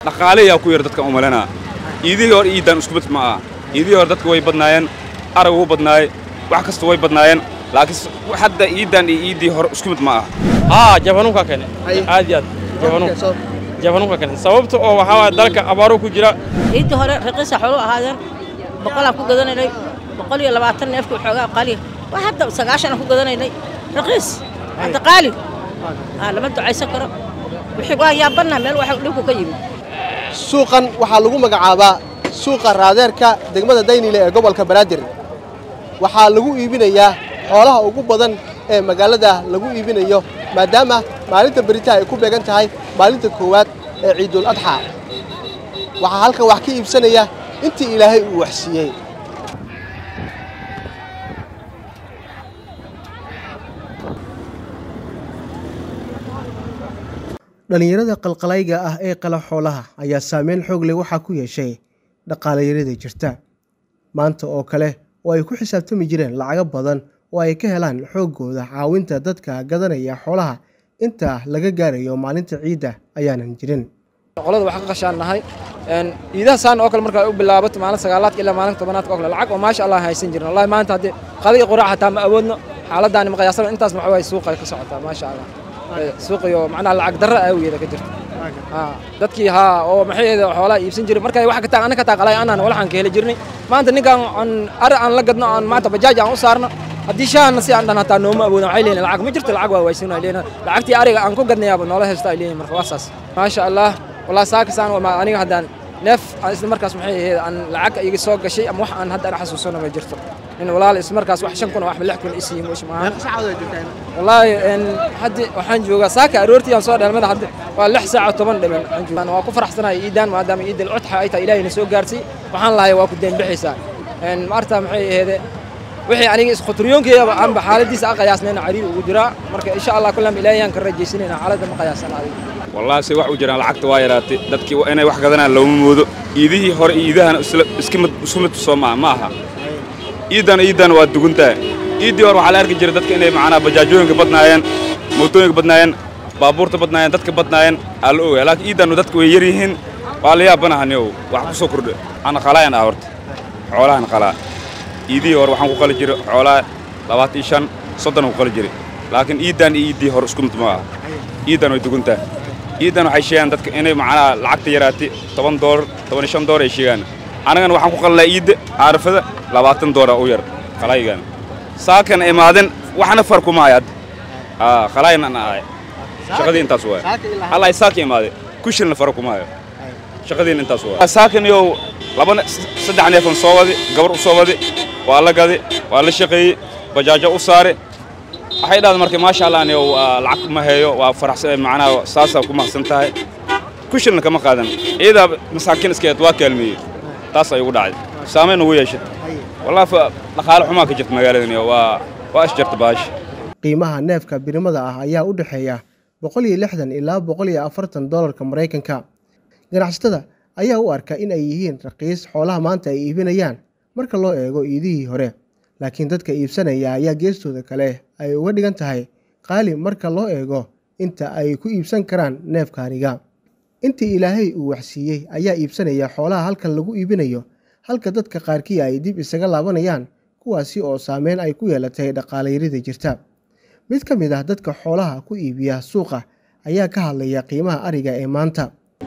dhaqaaleyaa ku yar dadkan u malanaa iidihii hore iiddaan isku mid ma aha iidihii hore dadka way badnaayeen arag wuu badnaayey wax kasta way badnaayeen laakiin hadda iiddaan iyo iiddii hore isku mid ma aha haa jabanuunka kene aad iyo aad jabanuun jabanuunka kene sababta oo waxaa waaya dalka abaaro ku jira ciiddii hore raqiisa xooluhu ahaadeen boqolaan ku gadanaynay boqol iyo labaatan neefka waxoogaa qaaliya waa hadda sagaashanaan ku gadanaynay raqiis hadda qaali aa lama ducaysan karo wixii waa yaabanna meel waxa dhibku ka yimid suuqan waxaa lagu magacaabaa suuqa raadeerka degmada daynile ee gobolka banaadir waxaa lagu iibinayaa xoolaha ugu badan ee magaalada lagu iibinayo maadaama maalinta beritaha ay ku beegan tahay maalinta koowaad ee ciidul adxaa waxaa halkan wax ka iibsanaya intii ilaahay uu waxsiiyey dhallinyarada qalqalayga ah ee qala xoolaha ayaa saameyn xoog leh waxaa ku yeeshay dhaqaalayarada jirta maanta oo kale oo ay ku xisaabtami jireen lacago badan oo ay ka helaan xooggooda caawinta dadka gadanaya xoolaha inta laga gaarayo maalinta ciidda ayaanan jirin qolada waxaan ka qashaan nahay iidaha saan oo kale marka ay u bilaabato maalin sagaalaadka ilaa maalin tobanaadka oo kale lacag oo maasha allah haysan jirin wallahi maanta haddii qadi iyo quraac hataa ma awoodno xaaladaani ma qiyaasana intaas waxa waaye suuqa ay ka socotaa maasha allah suuqiyo macnaha lacag darra aawigeeda ka jirta dadkii haa oo maxay ahayd xoolaha iibsan jiray markay wax ka taa anaka taa qalay anaan walaxaan ka heli jirnay maanta ninkaan aan ari aan la gadno aan maanta bajaaj aan u saarno haddii shaahna si aan dhan hataa nooma awoodin waxay leeyihin lacag ma jirto lacag waa waaysanay leeyihin lacagtii ariga aan ku gadnayaaba noola haysta ay leeyihin marka waa saas maasha allah walaa saakasaan aniga haddaan neef isla markaas maxay ahayd aan lacag iga soo gashay ama wax aan hadda ana xasuusano ma jirto in walaal isla markaas wax shan kun oo wax lix kun isii moosh maahan wallaahi haddi waxaan joogaa saaka aroortii aan soo dheelmada hadda waa lix saac oo toban dhiman aan joogaa waa ku faraxsanahay iidaan maadaama iidal codxa ay tahay ilaahayna soo gaarsiy waxaan lahay waa ku deenbixaysaa maarta maxay aheede wixii aniga iskhuturiyoonkeedaba aanba xaaladiisa aan qiyaasnayna cariir ugu jiraa marka insha allah kullam ilaahayaan ka rajaysanayna xaaladda ma qiyaasana adiga wallahi se wax u jiraan lacagta waa yaraatay dadkii inay wax gadanaan looma moodo iidihii hore iyo iidahana isku mid soo maa ma aha iiddana iiddana waa duguntaa iiddii hore waxaa la arki jiray dadka inay macnaa bajaajooyinka badnaayeen mootooyinka badnaayeen baabuurta badnaayeen dadka badnaayeen aa la ogaya laakiin iiddannu dadka way yar yihiin waa la yaabanahaniyow wax ku soo kordha ana qalaayan ah horta xoolahan qalaa iidihii hore waxaan ku qali jiray xoolaa labaatan iyo shan soddon ku qali jiray laakiin iiddan iyo iiddii hore isku mid ma aha iiddan way duguntaa iiddan waxay sheegaan dadka inay macnaha lacagta yaraatay toban doolar toban iyo shan doolar ay sheegaan annagana waxaan ku qalnaa iidda caarafada labaatan doolar u yar qalaygan saakan imaadin waxna farku maayo hadda qalayna ana ahay shaqadii intaas waay hallay saaka imaade kushilna farku maayo shaqadiina intaas waay saakan yow laba saddex neefan soo wadi gabar u soo wadi waa la gadi waa la shaqeeyey bajaajo u saare waxay dhahda marka maasha allah yow lacag ma heeyo waa faraxsan macnaha saasaa ku mahadsan tahay kushilna kama qaadan ciidaa masaakiin iskeed waa kaalmeeyey taas ay ugu dhacday saamayn ugu yeeshay wallahi dhaqaale xumaa ka jirta magaaladan waa waa isjarta baasha qiimaha neefka birimada ah ayaa u dhexeeya boqol iyo lixdan ilaa boqol iyo afartan doolarka maraykanka ganacsatada ayaa u arka in ay yihiin raqiis xoolaha maanta ay iibinayaan marka loo eego iidihii hore laakiin dadka iibsanaya ayaa geestooda kale ay uga dhigan tahay qaali marka loo eego inta ay ku iibsan karaan neefkaaniga intii ilaahay uu waxsiiyey ayaa iibsanaya xoolaha halkan lagu iibinayo halka dadka qaarkii ay dib isaga laabanayaan kuwaasi oo saameyn ay ku yeelatay dhaqaalayarida jirta mid ka mid ah dadka xoolaha ku iibiya suuqa ayaa ka hadlaya qiimaha ariga ee maanta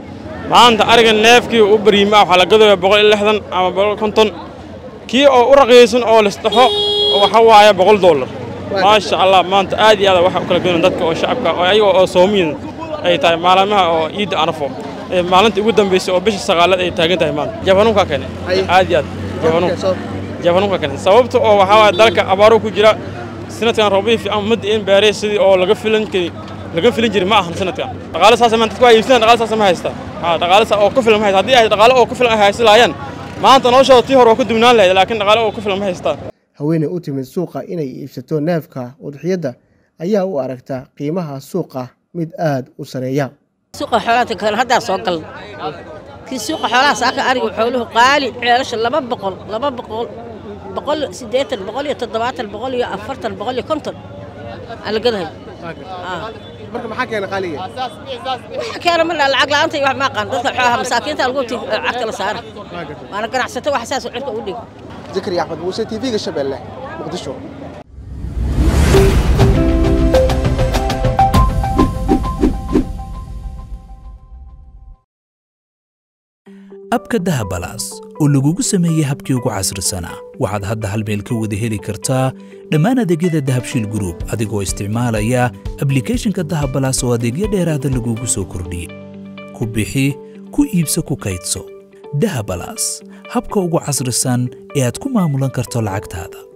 maanta ariga neefkii u bariima waxaa la gadaya boqol iyo lixdan ama boqol konton kii oo u raqiisan oo lisdhaxo waxa waaye boqol dollar maasha allah maanta aad iyo aad waxa u kala goynan dadka oo shacabka oo ayaga oo soomiyin ay tahay maalmaha oo ciidda arafo maalinta ugu dambaysay oo bisha sagaalaad ay taagan tahay maanta jabanuunka kene aad iyo aad jabanuun jabanuunka kene sababta oo waxaa waaye dalka abaaro ku jira sanadkan roobihii fiican ma di'in beerey sidii oo laga filan kari laga filin jiray ma ahan sanadkan dhaqaale saasa maanta dadku waa iibsanayaan dhaqaale saasa ma haystaan haa dhaqaale saa oo ku filan ma haystaan haddii ay dhaqaale oo ku filan ay haysan lahaayeen maanta noloshooda tii hore waa ku duwnaan lahayd laakiin dhaqaale oo ku filan ma haystaan haweeney u timid suuqa inay iibsato neefka udxiyadda ayaa u aragta qiimaha suuqa mid aad u sareeya suuqa xoolaha kale haddaa soo galna kii suuqa xoolaha saaka ariga xooluhu qaali ceelasha laba boqol laba boqol boqol siddeetan boqol iyo toddobaatan boqol iyo afartan boqol iyo konton aan la gadahay Ah. marka maxaa keena qaaliga waxa keena ma laha lacag la'aanta iyo wax ma aqaan dadka xooha masaakiinta lagu ti lacagta la saara waana ganacsato wax saas cirka u dhig zakariya axmed muuse t v-ga shabeelle muqdisho abka dahabalaas oo lagugu sameeyey habkii ugu casrisanaa waxaad hadda hal meel ka wada heli kartaa dhammaan adeegyada dahabshiil group adigoo isticmaalaya ablicathonka dahabalaas oo adeegyo dheeraada lagugu soo kordhiyey ku bixi ku iibso ku kaydso dahabalaas habka ugu casrisan ee aad ku maamulan karto lacagtaada